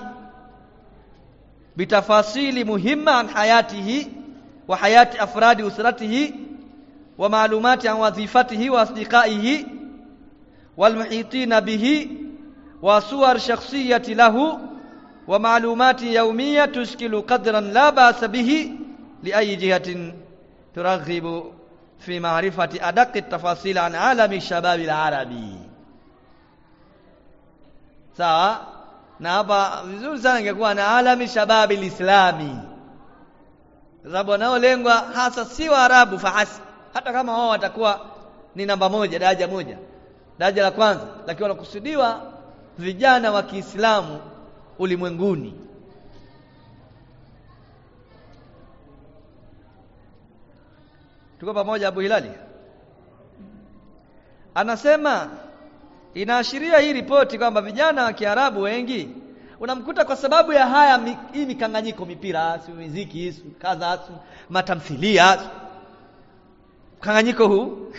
bitafasili muhimma an hayatihi wa hayati afradi usratihi wa ma'lumati an wadhifatihi wa asdiqaihi wal muhitina bihi wa suwar shakhsiyati lahu wa ma'lumati yawmiyya tushkilu qadran la ba'sa bihi li ayi jihatin turaghibu fi ma'rifati adaq at-tafasil an alami shabab al-arabi sawa na hapa vizuri sana ingekuwa na alami shabab al-islami sababu wanaolengwa hasa si waarabu fahasi hata kama wao watakuwa ni namba moja daraja moja daraja la kwanza lakini wanakusudiwa vijana wa Kiislamu ulimwenguni tuko pamoja Abu Hilali anasema inaashiria hii ripoti kwamba vijana wa Kiarabu wengi unamkuta kwa sababu ya haya mi, hii mikanganyiko mipira si muziki si kadha si matamthilia mkanganyiko huu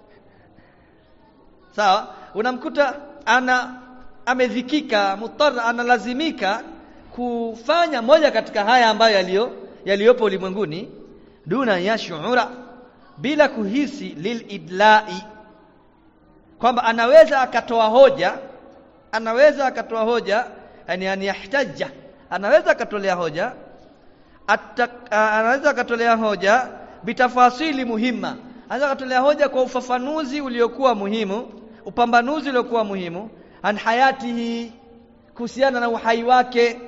sawa unamkuta ana amedhikika mutar analazimika kufanya moja katika haya ambayo yaliyo yaliyopo ulimwenguni duna yashura bila kuhisi lilidlai kwamba anaweza akatoa hoja anaweza akatoa hoja yani yani yahtaja anaweza akatolea hoja Atak, anaweza akatolea hoja bitafasili muhimma anaweza akatolea hoja kwa ufafanuzi uliokuwa muhimu upambanuzi uliokuwa muhimu an hayatihi kuhusiana na uhai wake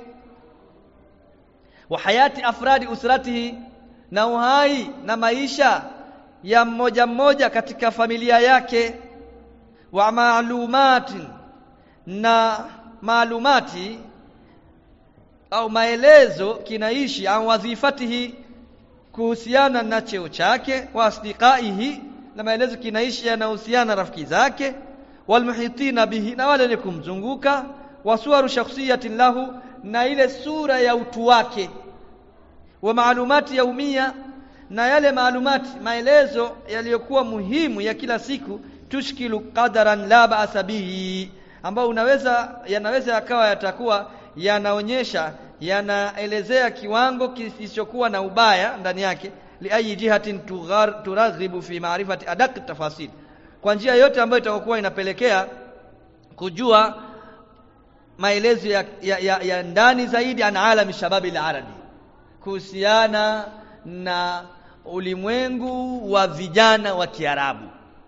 wa hayati afradi usratihi na uhai na maisha ya mmoja mmoja katika familia yake wa maalumati na maalumati au maelezo kinaishi au wadhifatihi kuhusiana na cheo chake wa asdiqaihi na maelezo kinaishi yanahusiana na rafiki zake walmuhitina bihi na wale wenye kumzunguka wasuwaru shakhsiyatin lahu na ile sura ya utu wake wa maalumati yaumia na yale maalumati maelezo yaliyokuwa muhimu ya kila siku tushkilu qadaran la ba'sa bihi ambao unaweza yanaweza yakawa yatakuwa yanaonyesha yanaelezea kiwango kisichokuwa na ubaya ndani yake liayi jihatin turaghibu fi maarifati adaq tafasil kwa njia yote ambayo itakokuwa inapelekea kujua maelezo ya, ya, ya, ya ndani zaidi an alami shababi al-arabi kuhusiana na ulimwengu wa vijana wa Kiarabu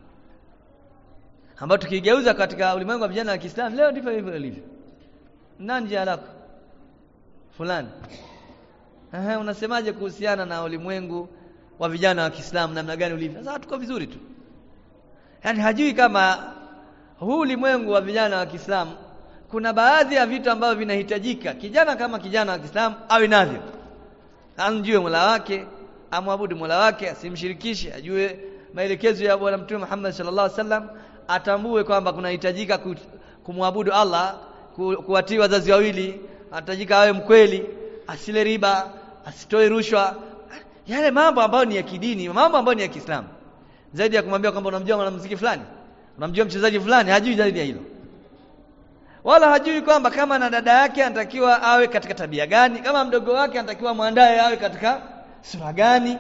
ambao tukigeuza katika ulimwengu wa vijana wa Kiislamu leo ndivyo hivyo ilivyo nani jina lako fulani Aha, unasemaje kuhusiana na ulimwengu wa vijana wa Kiislamu namna gani ulivyo sasa tuko vizuri tu yaani hajui kama huu ulimwengu wa vijana wa Kiislamu kuna baadhi ya vitu ambavyo vinahitajika kijana kama kijana wa Kiislamu awe navyo amjue Mola wake amwabudu Mola wake asimshirikishe ajue maelekezo ya bwana mtume Muhammad sallallahu alaihi wasallam atambue kwamba kunahitajika kumwabudu Allah ku, kuwatii wazazi wawili anahitajika awe mkweli asile riba asitoe rushwa yale mambo ambayo ni ya kidini mambo ambayo ni ya Kiislamu zaidi ya kumwambia kwamba unamjua mwanamuziki fulani unamjua mchezaji fulani hajui zaidi ya hilo wala hajui kwamba kama na dada yake anatakiwa awe katika tabia gani kama mdogo wake anatakiwa mwandaye awe katika sura gani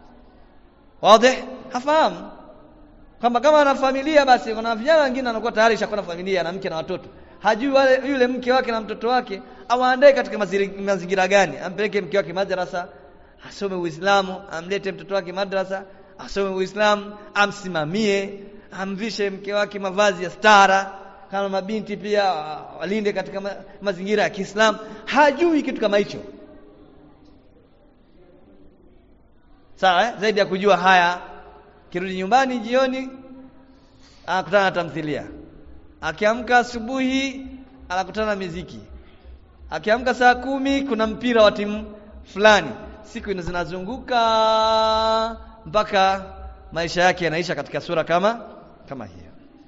wazi hafahamu kwamba kama ana familia basi kuna vijana wengine wanakuwa tayari shakuwa na familia na mke na watoto hajui wale yule mke wake na mtoto wake awaandae katika mazingira gani ampeleke mke wake madrasa asome Uislamu amlete mtoto wake madrasa asome Uislamu amsimamie amvishe mke wake mavazi ya stara kama mabinti pia walinde katika ma, mazingira ya Kiislamu hajui kitu kama hicho sawa eh? zaidi ya kujua haya kirudi nyumbani jioni anakutana na tamthilia akiamka asubuhi anakutana na miziki akiamka saa kumi kuna mpira wa timu fulani siku zinazunguka mpaka maisha yake yanaisha katika sura kama kama hiyo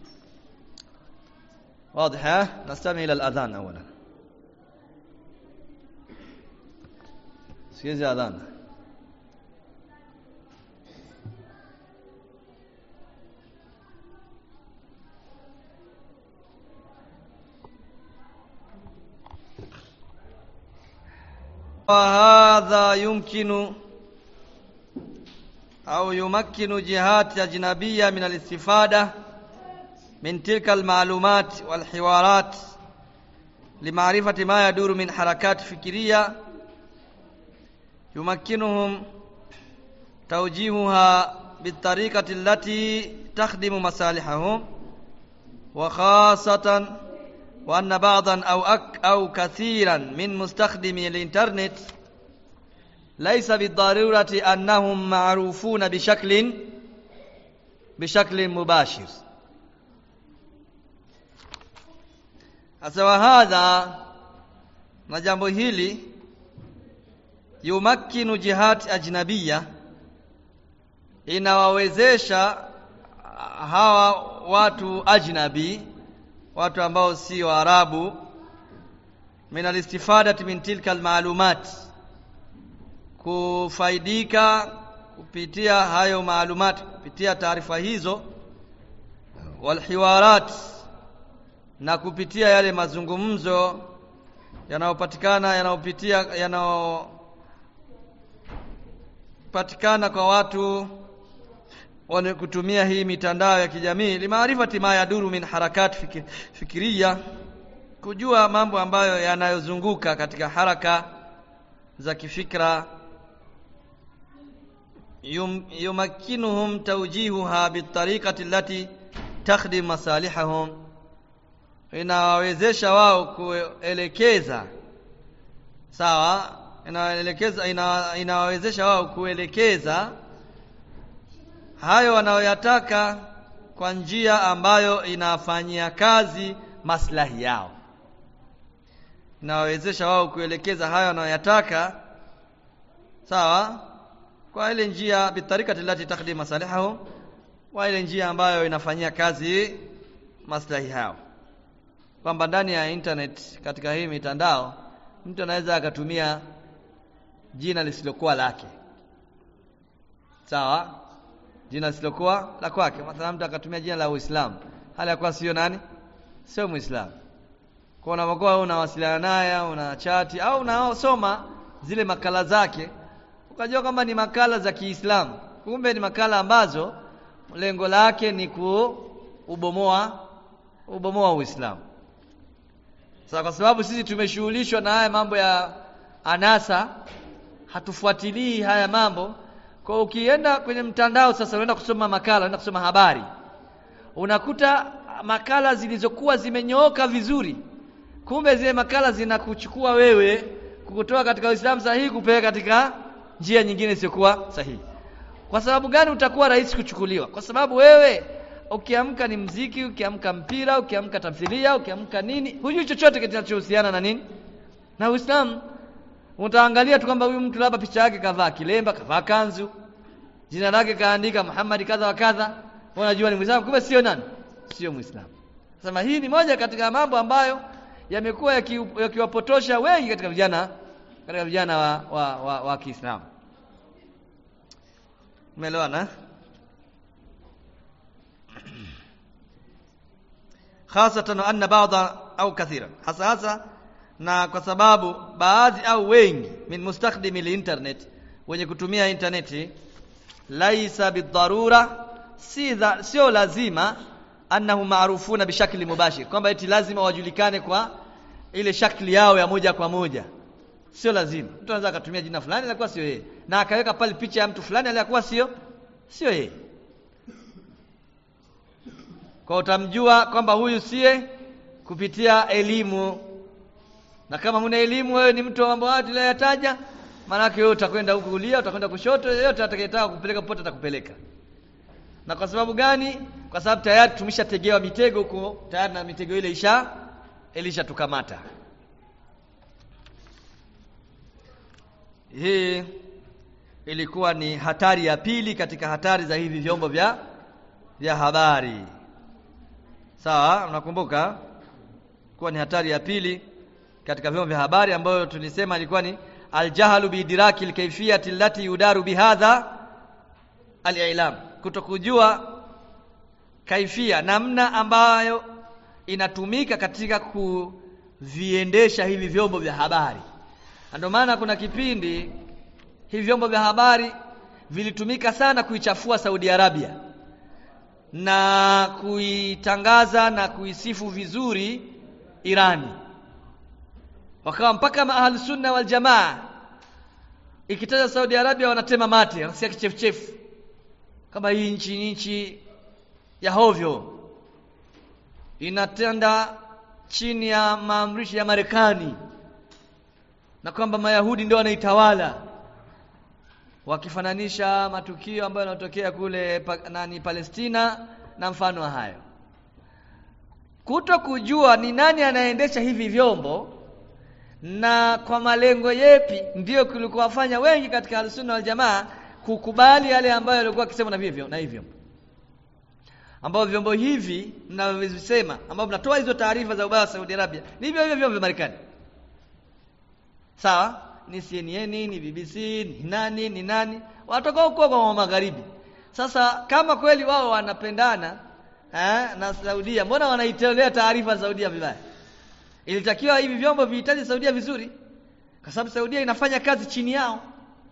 واضح نستمع الى الاذان اولا سيزي اذان وهذا يمكن أو يمكن جهات أجنبية من الاستفادة من تلك المعلومات والحوارات لمعرفة ما يدور من حركات فكرية يمكنهم توجيهها بالطريقة التي تخدم مصالحهم وخاصة وأن بعضا أو أك أو كثيرا من مستخدمي الإنترنت ليس بالضرورة أنهم معروفون بشكل bishakli mubashir Asa wa hadha na jambo hili yumakkinu jihati ajnabiyya inawawezesha hawa watu ajnabi watu ambao si waarabu min alistifadati min tilka almalumat kufaidika kupitia hayo maalumat kupitia taarifa hizo walhiwarat na kupitia yale mazungumzo yanayopatikana yanayopitia yanayopatikana kwa watu wane kutumia hii mitandao ya kijamii limaarifati ma yaduru min harakat fikir, fikiria kujua mambo ambayo yanayozunguka katika haraka za kifikra yum, yumakkinuhum tawjihuha bitariqati allati takhdim masalihahum inawawezesha wao kuelekeza sawa inawaelekeza ina, inawawezesha wao kuelekeza hayo wanayoyataka kwa njia ambayo inafanyia kazi maslahi yao inawawezesha wao kuelekeza hayo wanayoyataka sawa kwa ile njia bitarikati lati takhdim masalihahum kwa ile njia ambayo inafanyia kazi maslahi yao kwamba ndani ya internet katika hii mitandao mtu anaweza akatumia jina lisilokuwa lake sawa jina lisilokuwa la kwake mathalan mtu akatumia jina la Uislamu hali ya kuwa sio nani sio Muislamu kwa unapokuwa unawasiliana naye una chati au unaosoma zile makala zake ukajua kwamba ni makala za Kiislamu kumbe ni makala ambazo lengo lake ni kuubomoa ubomoa Uislamu sasa kwa sababu sisi tumeshughulishwa na haya mambo ya anasa hatufuatilii haya mambo kwa ukienda kwenye mtandao sasa unaenda kusoma makala unaenda kusoma habari unakuta makala zilizokuwa zimenyooka vizuri kumbe zile makala zinakuchukua wewe kukutoa katika Uislamu sahihi kupeleka katika njia nyingine isiyokuwa sahihi kwa sababu gani utakuwa rahisi kuchukuliwa kwa sababu wewe ukiamka ni mziki ukiamka mpira ukiamka tamthilia ukiamka nini hujui chochote kinachohusiana na nini na Uislamu utaangalia tu kwamba huyu mtu labda picha yake kavaa kilemba kavaa kanzu jina lake kaandika Muhammad kadha wa kadha unajua ni Muislamu kumbe sio nani sio Muislamu sema hii ni moja katika mambo ambayo yamekuwa yakiwapotosha yaki wengi katika vijana katika vijana wa, wa, wa, wa Kiislamu umeelewana hasatan anna ba'dha au kathira hasa hasa na kwa sababu baadhi au wengi min mustakhdimi linternet wenye kutumia interneti laisa bidharura si dha, sio lazima annahu maarufuna bishakli mubashir kwamba eti lazima wajulikane kwa ile shakli yao ya moja kwa moja sio lazima mtu anaweza akatumia jina fulani alikuwa sio yeye na akaweka pale picha ya mtu fulani aliyekuwa sio sio yeye kwa utamjua kwamba huyu siye kupitia elimu na kama huna elimu wewe ni mtu wa mambo hayo tuliyoyataja maanake wewe utakwenda huku kulia utakwenda kushoto yeyote atakayetaka kupeleka popote atakupeleka na kwa sababu gani kwa sababu tayari tumeshategewa mitego huko tayari na mitego ile isha ilishatukamata hii ilikuwa ni hatari ya pili katika hatari za hivi vyombo vya vya habari sawa unakumbuka kuwa ni hatari ya pili katika vyombo vya habari ambayo tulisema ilikuwa ni aljahalu biidraki alkayfiyati allati yudaru bihadha alilam kutokujua kaifia namna ambayo inatumika katika kuviendesha hivi vyombo vya habari ndio maana kuna kipindi hivi vyombo vya habari vilitumika sana kuichafua Saudi Arabia na kuitangaza na kuisifu vizuri Irani wakawa mpaka ahli sunna wal jamaa ikitaja Saudi Arabia wanatema mate wanasikia kichefuchefu kama hii nchi ni nchi ya hovyo inatenda chini ya maamrisho ya Marekani na kwamba Mayahudi ndio wanaitawala wakifananisha matukio ambayo yanatokea kule pa, nani Palestina na mfano wa hayo kuto kujua ni nani anaendesha hivi vyombo na kwa malengo yepi ndiyo kulikuwafanya wengi katika Ahlusunna wal Jamaa kukubali yale ambayo yalikuwa akisema na hivyo na hivyo ambao vyombo hivi mnavyovisema ambao mnatoa hizo taarifa za ubaya wa Saudi Arabia ni hivyo hivyo vyombo vya Marekani sawa ni CNN ni BBC ni nani ni nani watoka huko kwa magharibi sasa kama kweli wao wanapendana eh, na Saudia mbona wanaitolea taarifa Saudia vibaya ilitakiwa hivi vyombo vihitaji Saudia vizuri kwa sababu Saudia inafanya kazi chini yao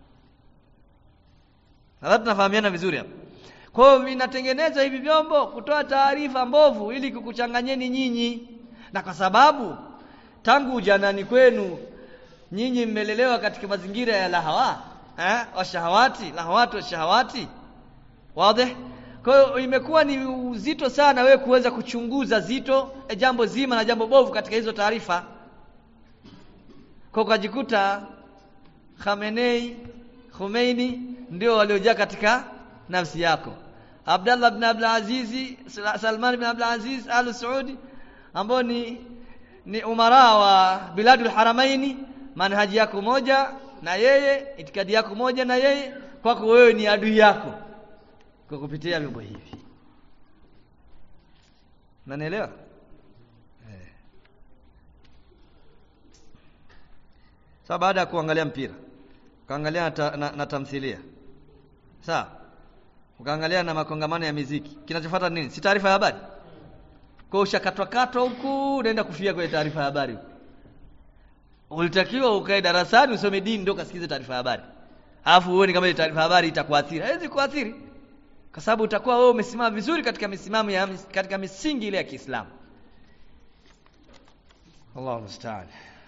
nadhani tunafahamiana vizuri hapa kwa hiyo vinatengenezwa hivi vyombo kutoa taarifa mbovu ili kukuchanganyeni nyinyi na kwa sababu tangu ujanani kwenu nyinyi mmelelewa katika mazingira ya lahawa eh washahawati lahawati washahawati wazi kwa hiyo imekuwa ni uzito sana wewe kuweza kuchunguza zito e jambo zima na jambo bovu katika hizo taarifa kwa ukajikuta Khamenei Khomeini ndio waliojaa katika nafsi yako Abdallah ibn Abdul Aziz Salman ibn Abdul Aziz Al Saudi ambao ni ni umara wa biladul haramaini manhaji yako moja na yeye itikadi yako moja na yeye kwako wewe ni adui yako kwa kupitia vyombo hivi Unanielewa? Eh. Sasa baada ya kuangalia mpira, ukaangalia na, ta, na, na tamthilia. Sawa? Ukaangalia na makongamano ya miziki. Kinachofuata nini? Si taarifa ya habari. Kwa ushakatwa katwa huku unaenda kufia kwenye taarifa ya habari. Ulitakiwa ukae darasani usome dini ndio kasikize taarifa ya habari. Alafu uone kama ile taarifa ya habari itakuathiri. Haiwezi kuathiri kwa sababu utakuwa wewe umesimama vizuri katika misimamo ya katika misingi ile ya Kiislamu. Allahu musta'an.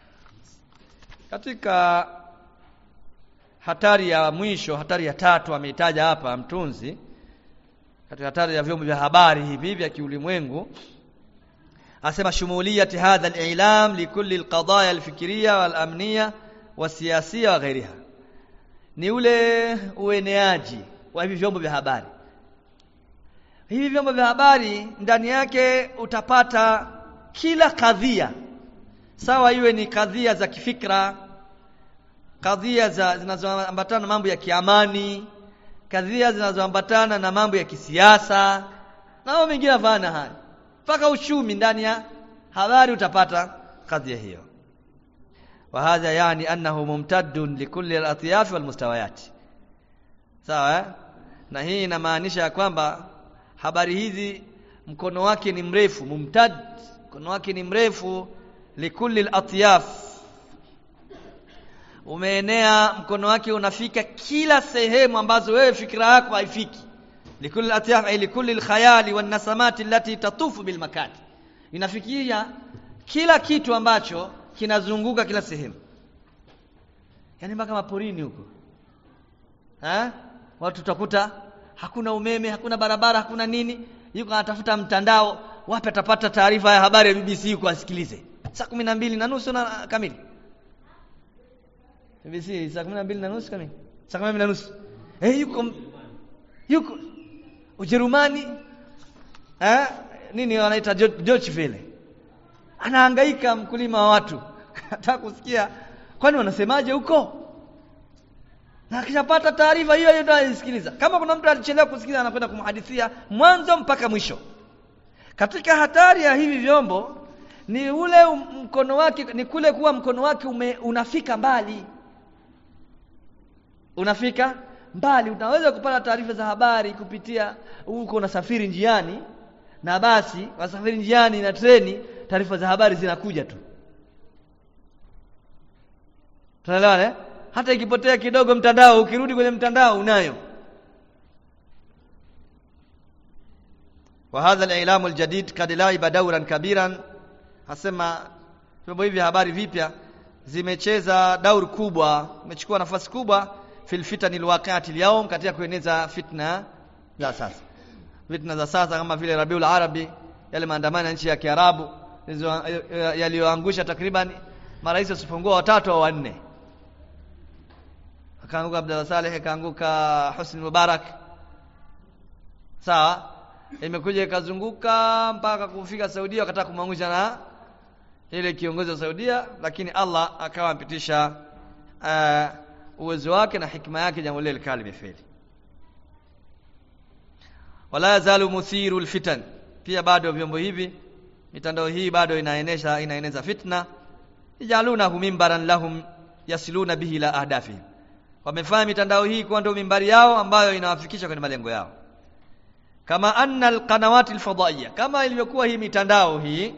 Katika hatari ya mwisho, hatari ya tatu ameitaja hapa mtunzi katika hatari ya vyombo vya habari hivi vya kiulimwengu asema shumuliyati hadha al-i'lam likulli al-qadaya al-fikriya wal-amniya wasiyasiya wa ghairiha ni ule ueneaji wa hivi vyombo vya habari hivi vyombo vya habari ndani yake utapata kila kadhia sawa iwe ni kadhia za kifikra kadhia za zinazoambatana na mambo ya kiamani kadhia zinazoambatana na mambo ya kisiasa na mambo mengine yafana haya mpaka uchumi ndani ya habari utapata kadhia hiyo wa hadha yani annahu mumtaddun likulli al-atyaf wal mustawayat sawa eh? na hii inamaanisha ya kwamba habari hizi mkono wake ni mrefu mumtad mkono wake ni mrefu likulli al-atyaf umeenea mkono wake unafika kila sehemu ambazo wewe fikra yako haifiki likulli al-atyaf ay likulli al-khayali wan nasamati allati tatufu bil makan inafikia kila kitu ambacho kinazunguka kila sehemu yani mpaka maporini huko ha? watu utakuta hakuna umeme hakuna barabara hakuna nini yuko anatafuta mtandao wapi atapata taarifa ya habari ya BBC huko asikilize saa kumi na mbili na nusu na kamili BBC saa kumi na mbili na nusu kamili saa kumi na nusu eh yuko yuko Ujerumani eh nini wanaita Deutsche Welle anahangaika mkulima wa watu nataka kusikia kwani wanasemaje huko na akishapata taarifa hiyo hiyo ndio anasikiliza kama kuna mtu alichelewa kusikiliza anakwenda kumhadithia mwanzo mpaka mwisho katika hatari ya hivi vyombo ni ule mkono wake ni kule kuwa mkono wake ume, unafika mbali unafika mbali unaweza kupata taarifa za habari kupitia huko unasafiri njiani na basi wasafiri njiani na treni taarifa za habari zinakuja tu tunaelewana eh? hata ikipotea kidogo mtandao ukirudi kwenye mtandao unayo wa hadha al-i'lam al-jadid kad laiba dawran kabiran hasema vyombo hivi habari vipya zimecheza daur kubwa imechukua nafasi kubwa fil fitani alwaqi'ati al-yawm katika kueneza fitna za sasa fitna za sasa kama vile Rabiul Arabi yale maandamano ya nchi ya Kiarabu yaliyoangusha takriban marais wasipungua watatu au wanne akaanguka Abdullah Saleh akaanguka Husni Mubarak sawa imekuja ikazunguka mpaka kufika Saudia wakataka kumwangusha na ile kiongozi wa Saudia lakini Allah akawa ampitisha uh, uwezo wake na hikma yake jambo lile likawa limefeli wala yazalu muthiru alfitan pia bado vyombo hivi mitandao hii bado inaenesha inaeneza fitna ijalunahu mimbaran lahum yasiluna bihi la ahdafi wamefanya mitandao hii kuwa ndio mimbari yao ambayo inawafikisha kwenye malengo yao kama anna alqanawati alfadaiya kama ilivyokuwa hii mitandao hii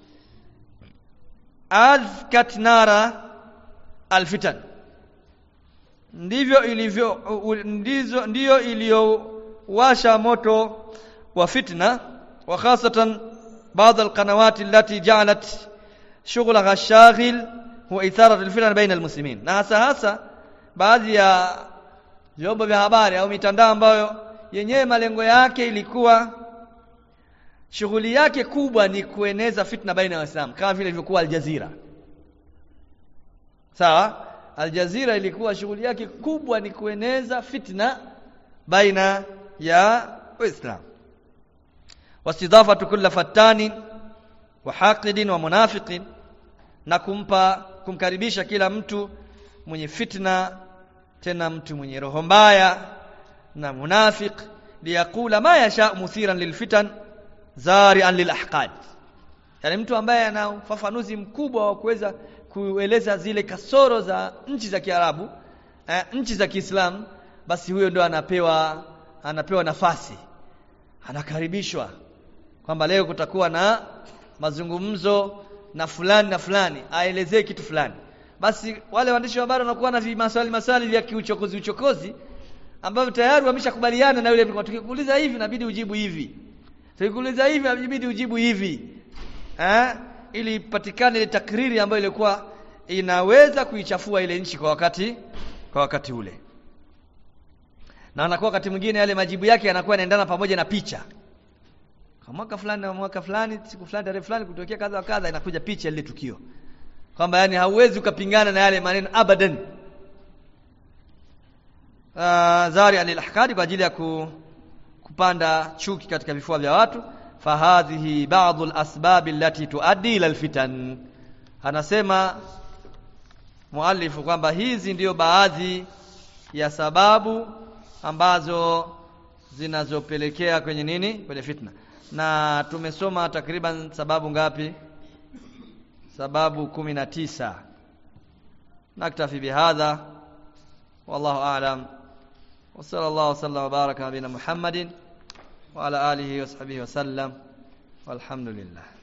azkat nara alfitan ndivyo ilivyo ndizo ndiyo iliyowasha moto wa fitna wa khasatan بعض القنوات التي جعلت شغلها الشاغل هو إثارة الفتن بين المسلمين na hasa hasa baadhi ya vyombo vya habari au mitandao ambayo yenyewe malengo yake ilikuwa shughuli yake kubwa ni kueneza fitna baina ya Waislamu kama vile ilivyokuwa Al Jazeera sawa Al Jazeera ilikuwa shughuli yake kubwa ni kueneza fitna baina ya Waislamu واستضافه كل فتان وحاقد ومنافق na kumpa kumkaribisha kila mtu mwenye fitna tena mtu mwenye roho mbaya na munafiq liyakula ma yasha muthiran lilfitan zari'an lilahqad yani mtu ambaye ana ufafanuzi mkubwa wa kuweza kueleza zile kasoro za nchi za Kiarabu eh, nchi za Kiislamu basi huyo ndo anapewa anapewa nafasi anakaribishwa kwamba leo kutakuwa na mazungumzo na fulani na fulani aelezee kitu fulani basi wale waandishi wa habari wanakuwa na maswali maswali vya kiuchokozi uchokozi ambavyo tayari wameshakubaliana na yule mtu tukikuuliza hivi inabidi ujibu hivi tukikuuliza hivi inabidi ujibu hivi eh ili ipatikane ile takriri ambayo ilikuwa inaweza kuichafua ile nchi kwa wakati kwa wakati ule na anakuwa wakati mwingine yale majibu yake yanakuwa yanaendana pamoja na picha kwa mwaka fulani na mwaka fulani siku fulani tarehe fulani kutokea kadha wa kadha inakuja picha ile tukio kwamba yani hauwezi ukapingana na yale maneno abadan uh, zari alilahkadi kwa ajili ya ku, kupanda chuki katika vifua vya watu fahadhihi ba'dhu alasbab allati tuaddi ila alfitan anasema muallifu kwamba hizi ndiyo baadhi ya sababu ambazo zinazopelekea kwenye nini kwenye fitna na tumesoma takriban sababu ngapi sababu kumi na tisa naktafi bihadha wallahu a'lam wa sallallahu wasallam wa baraka nabina muhammadin wa ala alihi wa sahbihi wa sallam walhamdulillah